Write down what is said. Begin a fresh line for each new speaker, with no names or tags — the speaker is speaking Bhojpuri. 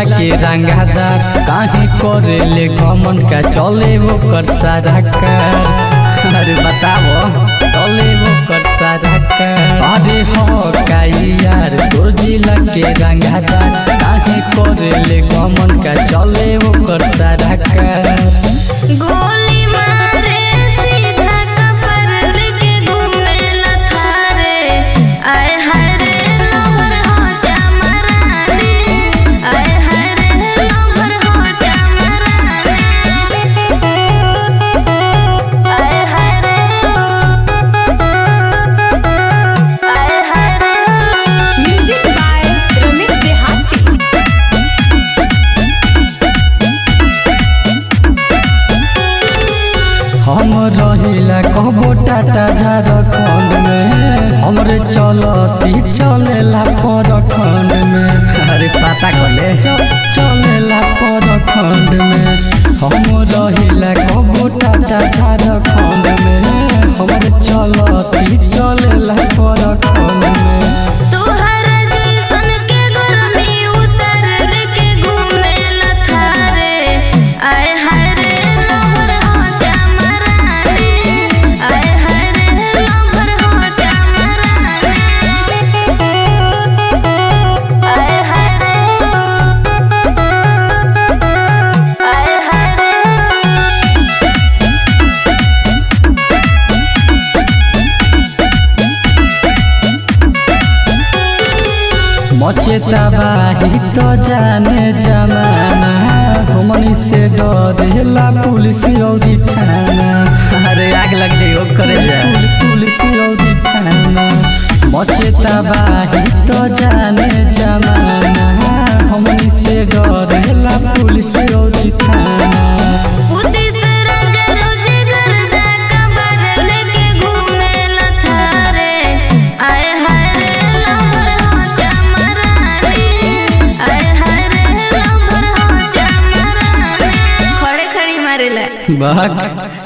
जिला के रंगादार काहे करे ले घमन का चले वो कर सारा कर अरे बताओ चले वो कर सारा कर अरे हो काई यार तोर जिला के रंगादार काहे करे ले घमन का चले वो कर सारा कर
गोली मारे सीधा कपर लेके घूमे लथारे आए हाय रे लवर हो जा मराने आए हाय रे लवर हो जा मराने आए हाय रे आए हाय रे
म्यूजिक बाय रमेश देहाती
हम रहिला कहबो टाटा झारखंड में हमरे चलती चलेला परखंड में अरे पता कले चलेला परखंड में हम रहिला कहबो टाटा झारखंड में हमरे चलती चलेला परखंड में
तोहर जैसन के गर्मी उतर लेके घूमे लथारे आए हाय रे लवर हो जा मराने आए हाय रे लवर हो जा मराने आए हाय रे आए हाय रे
मचे तबाही तो जाने जमाना हमनी से डरेला पुलिस औरी थाना अरे आग लग जाइयो करे जा पुलिस औरी थाना मचे तबाही तो जाने जमाना हमनी से डरेला पुलिस औरी थाना
उदिस रंग रोज गर्दा कबर लेके घूमे लथारे आए हाय रे लवर हो जा मराने आए हाय रे लवर हो जा मराने खड़े खड़ी मारेला
बहक